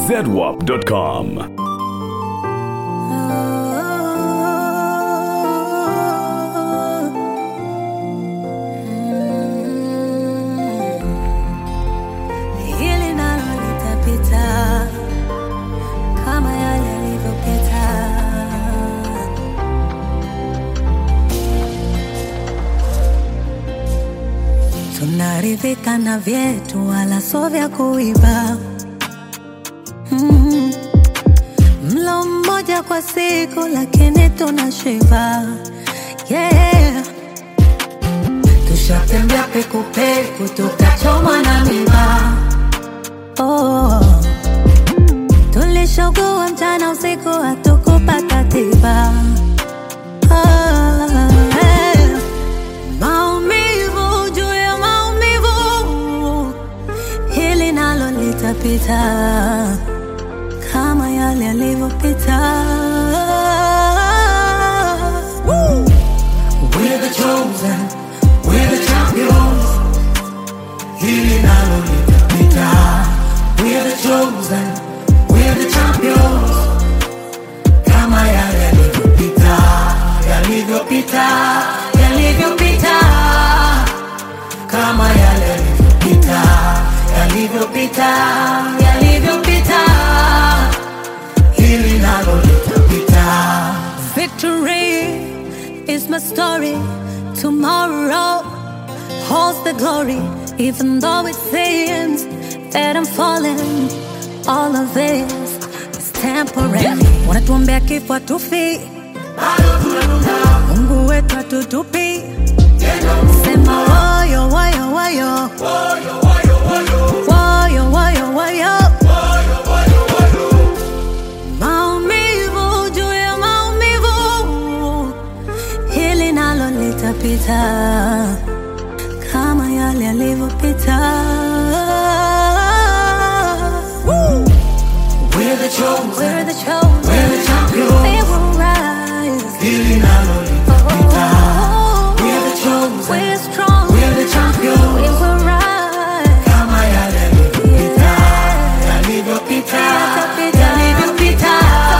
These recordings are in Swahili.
zedwap.com. Hili nalo litapita kama yale yalivyopita. Tunaridhika na vyetu, wala sio vya kuiba. Mm. Mlo mmoja kwa siku, lakini tunashiba. Yeah. Tushatembea pekupeku tukachomwa na miba. Oh. Tulishogua mchana usiku hatukupata tiba. Ah, eh. Maumivu juu ya maumivu, hili nalo litapita kama yale yalivyopita. Woo! We're the chosen, we're the champions. Hili nalo litapita. We're the chosen, we're the champions. Kama yale yalivyopita, yalivyopita, yalivyopita. Kama yale yalivyopita, yalivyopita, yalivyopita. Hili nalo litapita. Victory is my story. Tomorrow holds the glory. Even though it seems that I'm falling, all of this is temporary. Wanatuombea kifo hatufi, Mungu wetu hatutupi. Sema woyo woyo woyo, woyo woyo woyo. Maumivu juu ya maumivu, hili nalo litapita kama yale yalivyopita. Woo! We're the chosen, We're the chosen, we're the champions. we will rise. Hili nalo litapita. Oh, We're the chosen, we're strong, we're the we champions. will rise. Kama yale yalivyopita, yalivyopita, yalivyopita.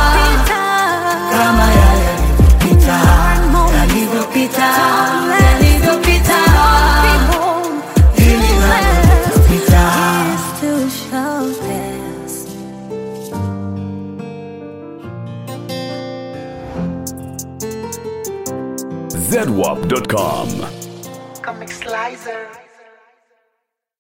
Kama yale yalivyopita, yalivyopita, yalivyopita. Hili nalo litapita. To show this. zedwap.com.